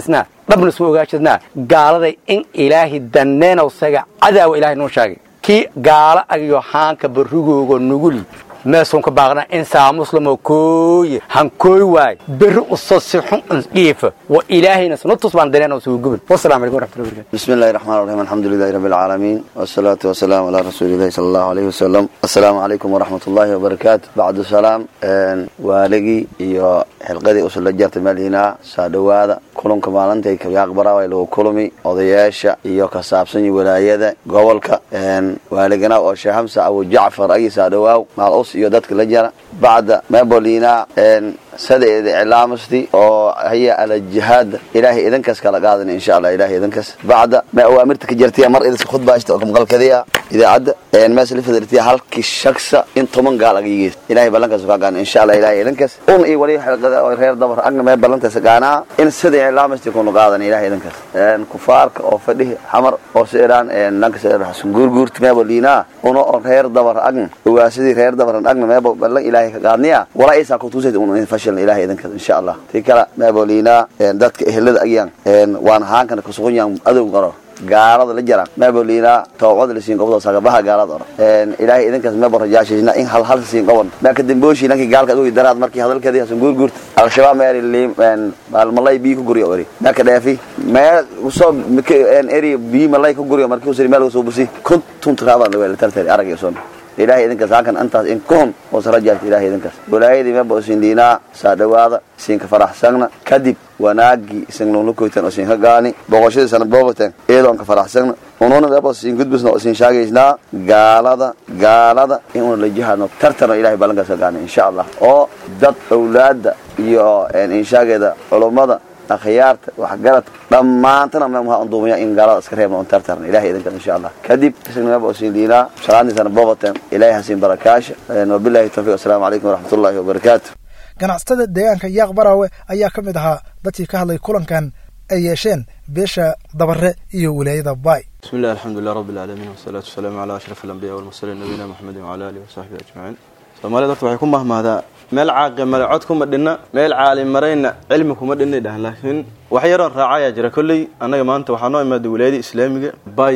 dhabna soo ogaashadnaa gaaladay in ilaahay danneenaw saga cadaawa ilaahay noo sheegay kii gaala agiyo haanka barrigooga nuguli meesun ka baaqna insaa muslimo kooye hankooy waay berri uso si xun isdhiifa wa ilaahayna sunatus baan daneenaw soo gubin wasalaamu calaykum waraxmatullahi wabarakatu بسم الله الرحمن الرحيم الحمد لله رب العالمين والصلاة والسلام على رسول الله صلى الله عليه وسلم السلام عليكم ورحمة الله وبركاته بعد السلام والقي iyo xilqadii usula jartay maalina saa dhawaada kulanka maalintay kayaaqbara way lagu kulmi odayaasha iyo ka saabsan walaayada gobolka waaligana oo sheekh xamsa abu jacfar agi saa dhawaaw maal us iyo dadka la jara bacda mebolina sadeeda iclaamasti oo haya ala jihaad ilaahay idinkaas kala qaadan insha allah ilaahay idinkaas bacda ma awaamirta ka jirtay mar idinka khudbaashta oo kamqalkadiya idaacadda mees la fadiltiya halkii shaksa in toban gaal aga yigeys ilaahay ballankaas ka qaadan insha allah ilaahay idinkaas un iyo wali xilqada oo reer dabar agna mee ballantaas qaanaa in sida iclaamasti kunu qaadan ilaahay idinkaas kufaarka oo fadhihi xamar oo seeraan nanka seer xasan guurguurta meebo liinaa una oo reer dabar agna owaasidii reer dabar agna meebo ballan ilaahay ka qaadniya walaa isaa kutuusayda un fashilna ilaahay idinkaas insha allah tii kale meebo liinaa dadka ehelada agyan waan haankana kusugan yahan adow qaro gaalada la jiraan mebolina tawcada lasiin gobdo sagabaha gaalada ora ilaahay idinkaas mebo rajaashayna in hal hal siin gobon ma ka dambooshi nankii gaalka adogi daraad markii hadalkeedii hasan guurguurta al-shabaab meel maalmalay bii ku guriyo eri ma ka dheefi meel usoo eri bii malay ku guriyo markii usiri meel usoo busi kuntun tiraabaan laweel tartari arag iyo soon ilaahay idinkaas halkan antaas in kuhum oo sarajaarta ilaahay idinkaas walaayadii meba isin dhiinaa saa dhawaada isinka faraxsagna kadib wanaagii isin lulukoytan oo isin ka gaani boqoshadiisana booqoteen iyadoo ka faraxsagna ununa meba isin gudbisna oo isin shaagaysnaa gaalada gaalada in una la jihaadno tartarno ilahay ballankaas ka gaani insha allah oo dad awlaada iyo inshaageeda culummada akhyaarta waxgarad dhammaantana memuha unduumaya in gaalada iska reebna un tartarna ilahay idinkan insha allah kadib isnimaba usin diinaa salaadiisana booqoteen ilahay hasiin barakaasha wabilahi tawfiq assalaamu calaykum waraxmat ullahi wabarakaatu ganacsatada deegaanka yaaq baraawe ayaa ka mid ahaa dadkii ka hadlay kulankan ay yeesheen beesha dabare iyo wilaayada baay بسم الله الحمد لله رب العالمين والصلاة والسلام على أشرف الأنبياء والمرسلين نبينا محمد وعلى آله وصحبه أجمعين soomaalida horta waxay ku mahmahdaa meel caaqi male cod kuma dhinna meel caalim marayna cilmi kuma dhinna dhahan laakiin wax yaroon raacayaa jira kolley annaga maanta waxaa noo imaaday wilaayada islaamiga bay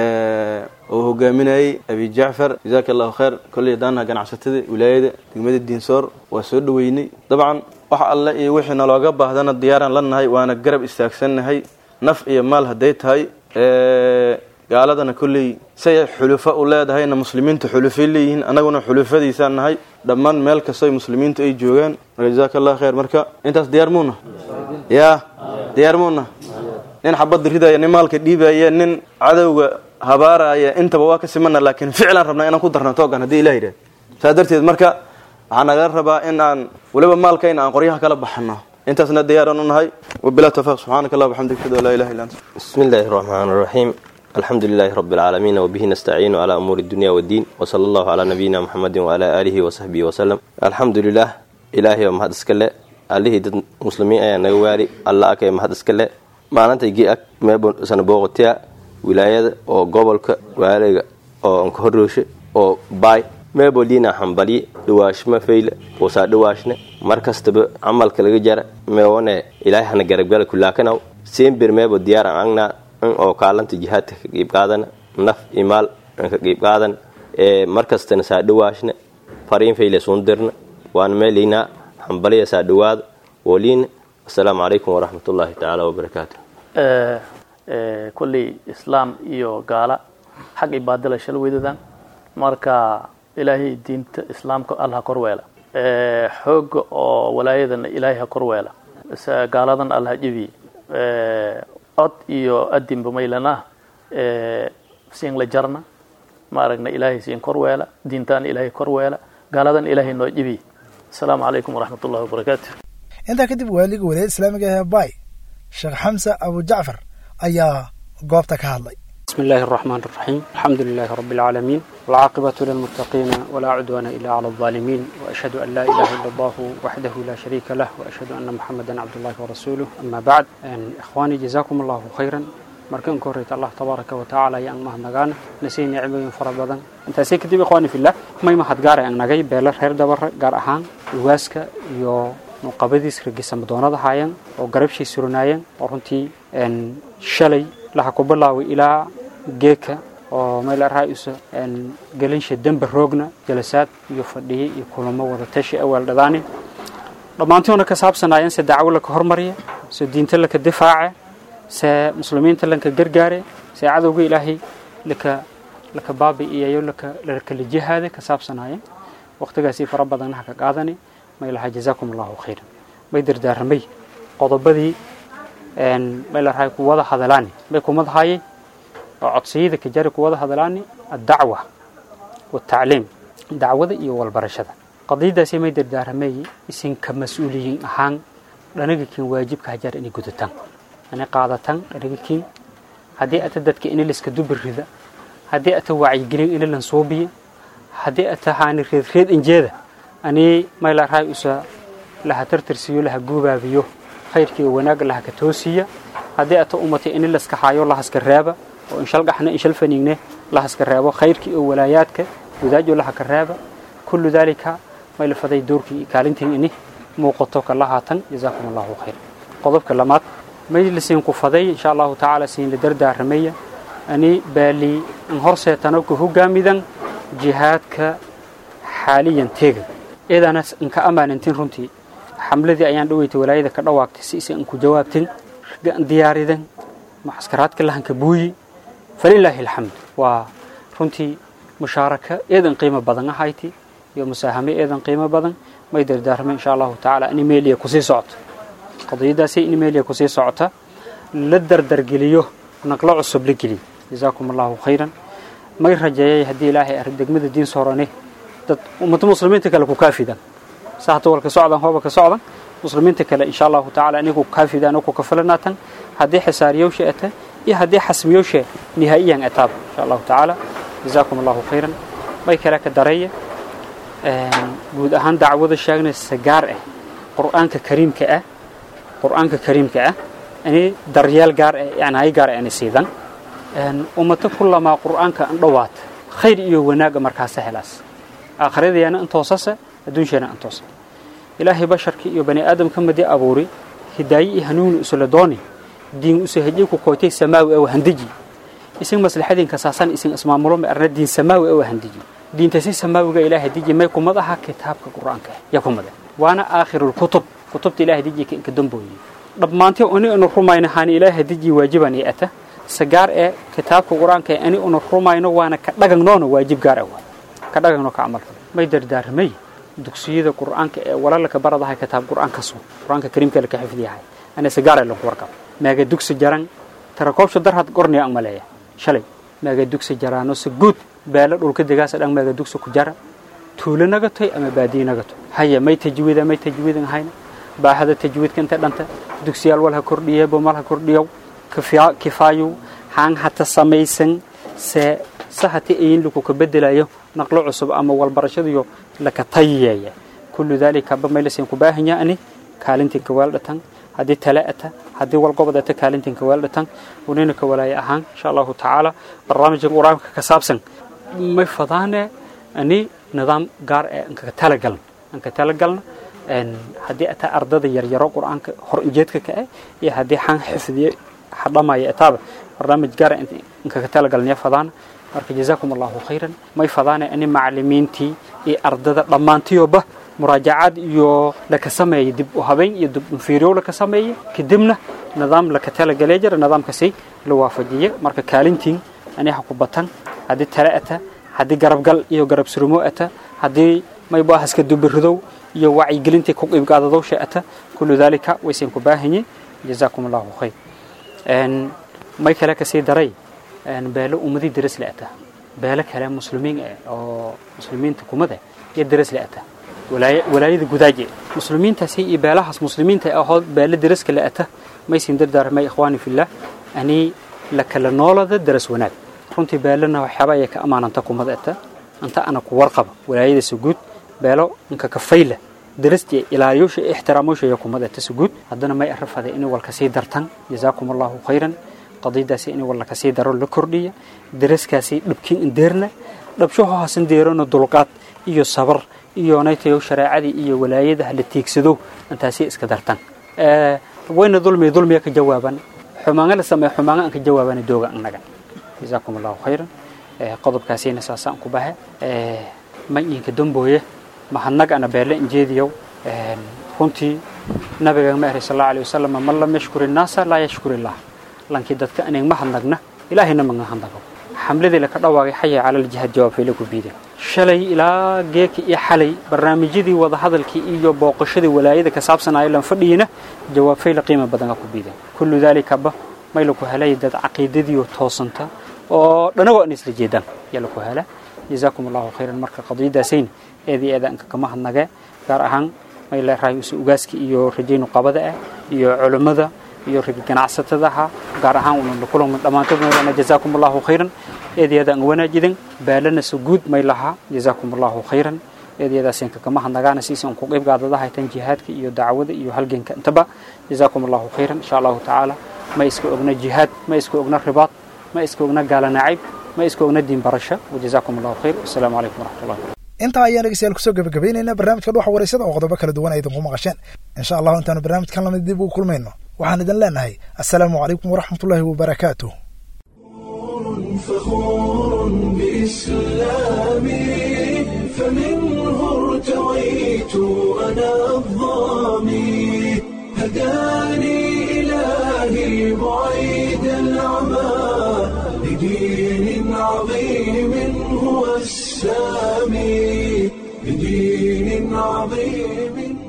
oo hogaaminayay abi jacfar jazaaka allahu khayr kolley haddaanaha ganacsatada wilaayada degmada diinsoor waa soo dhaweynay dabcan wax alle iyo wixii nalooga baahdana diyaaraan la nahay waana garab istaagsannahay naf iyo maal hadday tahay gaaladana kolley say xulufo u leedahayna muslimiinta xulufay leeyihiin annaguna xulufadiisaan nahay dhammaan meel kastoy muslimiintu ay joogaan marka jazaaka allah khayr marka intaas diyaar muuna yaa diyaar muuna nin xabadda ridaya nin maalka dhiibaya nin cadowga habaaraya intaba waa ka simana laakiin ficlaan rabnaa inaan ku darno toogan haddii ilah yidhah saas darteed marka waxaa nagala rabaa in aan weliba maalkayna aan qoryaha kala baxano intaasna diyaaraan u nahay wabilah tawfiq subxaanaka allah waxamdik ashhadu an laa ilaha illa anta بسم الله الرحمن الرحيم الحمد لله رب العالمين وبه نستعين على أمور الدنيا والدين وصلى الله على نبينا محمد وعلى آله وصحبه وسلم الحمد لله إلهي ومهد اسكالي عليه دد مسلمين أيا نغواري الله أكي مهد اسكالي معناتي جي أك ميبو سنبوغتيا ولاية أو قبلك وعليك أو انكهروش أو باي meebo liina hambali dhawaashma fayle wasaa dhawaashne mar kastaba camalka laga jara meewone ilaahay hana garabgala kulaakanaw seenbir meebo diyaaran angnaa in oo kaalanta jihaadka ka qiib qaadana naf imaal ka qiib qaadan ee mar kastana saa dhawaashne fariin fayle suundirna waan meeliinaa hambaliya saa dhawaada woliina asalaamu calaykum waraxmatullaahi tacaala wabarakaatu kolley islaam iyo gaala xag ibaadala shal weydadaan marka ilaahay diinta islaamka alla ha korweela xooga oo walaayadana ilaahay ha korweela gaaladan alla ha jebiye cod iyo adinba maylana siin la jarna ma aragna ilaahay siin korweela diintaana ilaahay korweela gaaladan ilaahay noo jebiye asalaamu calaykum waraxmat ullahi wabarakaatu intaa kadib waaliga walaayada islaamiga ee baay sheekh xamse abu jacfar ayaa goobta ka hadlay بسم الله الرحمن الرحيم الحمد لله رب العالمين والعاقبة للمتقين ولا عدوان إلا على الظالمين وأشهد أن لا إله إلا الله وحده لا شريك له وأشهد أن محمدا عبد الله ورسوله أما بعد أن إخواني جزاكم الله خيرا markan ka horreyta allah tabaaraka wa tacaala ayaan mahadnagaana nasii nicmooyin fara badan intaasay kadib ikhwaani fillah may mahadgaara aan nagay beelo reer dabare gaar ahaan uwaaska iyo nuqabadiis ragisama doonada haayeen oo garabshay suranaayeen oo runtii shalay laha ku bilaaway ilaa geeka oo meel raayusa gelinsha dembe roogna jalasaad iyo fadhiye iyo kulamo wada tashi awaal dhadaani dhammaantoona ka saabsanaayeen se dacwo laka hormariya se diinta laka difaace se muslimiinta lanka gargaare se cadowga ilaahay laka laka baabi'iyayo laka lakala jihaade ka saabsanaayeen waqtigaasii fara badanna ha ka qaadani may lahaa jazaakum allahu khayran may dardaaramay qodobadii may lahaa ku wada hadalaani may kumadahaayay oo codsiyada ka jari ku wada hadalaani addacwa والتعليم dacwada iyo walbarashada qadiyadaasi may dardaaramay isinka mas-uuliyiin ahaan dhanagikin waajibka hajar inay gudataan inay qaadataan dhanagikin haddii ata dadka ini liska dubirrida haddii ata wacyigelin ini lansuubiya haddii ata haani reedreed injeeda ani mayla raay usa laha tartarsiyo laha guubaabiyo khayrkii oo wanaagga laha ka toosiya haddii ata umatay ini laska haayo lahaska reeba oo inshal gaxna inshal faniigne lahaska reebo khayrkii oo walaayaadka wadaajo laha ka reeba kullu dalika may la faday doorkii kaalintiin ini muuqato kala haatan jazaakum allahu khayr qodobka lamaad may la siin ku faday insha allahu tacaala siin la dardaaramaya ani baali in horseetano ku hogaamidan jihaadka xaaliyan teega eedana inka amaanintin runtii xamladii ayaan dhaweytay walaayada ka dhawaaqtay si isa inku jawaabtin diyaaridan mucaskaraadka lahanka buuyi falilaahi alxamd waa runtii mushaaraka eedan qiimo badan ahayti iyo musaahame eedan qiimo badan may dardaarmay insha allahu tacaala in imeeliya kusii socoto qadiyadaasi in imeeliya kusii socota la dardargeliyo naqlo cusub la geliyo jazaakum allahu khayran may rajeeyay haddii ilaahay arrin degmada diin soorane dad ummado muslimiinta kale ku kaafidan sa hata walka socdan hooba ka socdan muslimiinta kale insha allahu tacaala inigu kaafidaan oo ku kafalanaatan haddii xisaariyowsha ata iyo haddii xasmiyowsha nihaa'iyan ataaba insha allahu tacaala jazaakum allahu khayran may kale ka dareeya guud ahaan dacwada sheegnaysa gaar ah qur'aanka kariimka ah qur'aanka kariimka ah ini daryeel gaar ah yani hay gaar ah ini siidan ummato kulamaa qur'aanka an dhowaata khayr iyo wanaaga markaasa helaas aakhiradayaana intoosase adduunsheena intoosa ilaahay basharkii iyo bani aadamka madi abuuri hidaaye iyo hanuuni usula dooni diin usa hejay ku koytay samaawi aw handiji isin maslaxadiinka saasan isin ismaamulo ma arna diin samaawi aw handiji diinta si samaawiga ilaahay diji may kumad aha kitaabka qur'aanka ya kumada waana aakhirul kutub kutubta ilaahay diji ka inka dambooyi dhammaantii ani inu rumayno haani ilaahay diji waajiban iyo ata sagaar ee kitaabka qur'aanka ani unu rumayno waana ka dhagagnoona waajib gaar ah ka dhagagno ka camal may dardaaramay dugsiyada qur'aanka ee walalka baradahay kitaab qur'aanka soo qur'aanka kariimka la ka xifdiyahay ana sagaar ee lagu warqab maaga dugsi jaran tarakoobsha darhad qorniya ang maleeya shalay maaga dugsi jaraano si guud beelo dhulka degaasa dhan maaga dugsi ku jara tuulo naga toy ama baadiye naga toy haya may tajwiida may tajwiidan hayna baahada tajwiidka inta dhanta dugsiyaal walha kordhiye bomalha kordhiyow kifaayow haan hata samaysan se sahati ayin lagu ka bedelayo naqlo cusub ama walbarashadiyo laka tayeeya kullu dalika ba maylasin ku baahanya ani kaalintii ka weeldhatan haddii tale ata haddii walgobodata kaalintin ka weeldhatan unina ka walaaya ahaan insha allahu tacaala barnaamijka qur-aanka ka saabsan may fadaane ani nidaam gaar ee anka talagalna anka talagalna haddii ata ardada yaryaro qur-aanka hor injeedka ka ah iyo haddii xan xifdiye hadhamaya ataaba barnaamij gaar inka ka talagalnaya fadaana marka jazaakum allahu khayran may fadaane ani macalimiintii iyo ardada dhammaantiyoba muraajacaad iyo laka sameeyay dib u habeyn iyo dib fiiryow laka sameeyay kadibna nidaam laka talagalay jira nidaamkasi la waafajiye marka kaalintiin ani ha ku batan haddii tale ata haddii garabgal iyo garab surumo ata haddii maybo haska dubiridow iyo wacyigelintii ku qiibgaadadowsha ata kullu dalika waysan ku baahanyiin jazaakum allahu khayr may kale kasii daray beelo ummadii daras la ata beelo kale muslimiin ah oo muslimiinta kumada iyo daras la ata walaayada gudaaje muslimiintaasi iyo beelahaas muslimiinta ahood beelo daraska la ata maysin dardaarmay ikhwaani fillah ani la kala noolada daras wanaag runtii beelana waxyaaba ayay ka ammaananta kumada ata anta ana ku warqaba walaayada suguud beelo inka kafayla darastii ilaaliyoosha ixtiraamoosha iyo kumada ata suguud haddana may arafaday inay walka sii dartan jazaakum allahu khayran qadiyadaasi inay walka sii daro la kordhiya daraskaasi dhabkin indeerna dhabshaho hasan deerona dulqaad iyo sabar iyo naytayo shareecadii iyo walaayada hala tiigsado intaasi iska dartan wayna dulmi dulmiga ka jawaaban xumaanga la sameeyo xumaanga aan ka jawaabana dooga annaga jazaakum allahu khayran qodobkaasina saasaan ku bahe mayinka dambooye mahadnag ana beele injeediyow runtii nabiga ma ahay sallallahu alayhi wasallam man lam yashkuri naasa laa yashkuri illah lankii dadka inay mahadnagna ilaahayna maga hadnago xamladii laka dhawaaqay xaya cala aljihaad jawaab fayla ku biideen shalay ilaa geeki iyo xalay barnaamijyadii wadahadalkii iyo booqashadii walaayada ka saabsanaayo lan fadhiyina jawaab fayla qiimo badan ku biideen kullu daalikaba may laku helay dad caqiidadiioo toosanta oo dhanagoo an isla jeedaan yaa laku hela jazaakum allahu khayran marka qadiyadaasayn eedii eedaanka kama hadnagee gaar ahaan may leerahay use ugaaska iyo rajaynu qabada ah iyo culummada iyo rag ganacsatadaha gaar ahaan una kulan dhammaantood maylana jazaakum allahu khayran eedeedaan wanaajidan baalana so guud may lahaa jazaakum allahu khayran eedeedaasenka kama hadnagaana siisan ku qayb gaadadahaytan jihaadka iyo dacwada iyo halganka intaba jazaakum allahu khayran insha allahu tacaala ma iska ogna jihaad ma iska ogna ribaad ma iska ogna gaala nacayb ma iska ogna diin barasho wajazaakum allahu khayr wasalaamu calaykum waraxmatullahi intaa ayaan dhegeystayaal kusoo gabagabaynaynaa barnaamijka dhuxa wareysada oo qodobo kala duwan ay idinku maqasheen insha allahu intaanu barnaamijkan lamid dib ugu kulmayno waxaan idin leenahay assalaamu calaykum waraxmatullaahi wabarakaatuh فخور بإسلامي فمنه ارتويت أنا الظامي هداني إلهي بعيد العمى لدين عظيم هو السامي لدين عظيم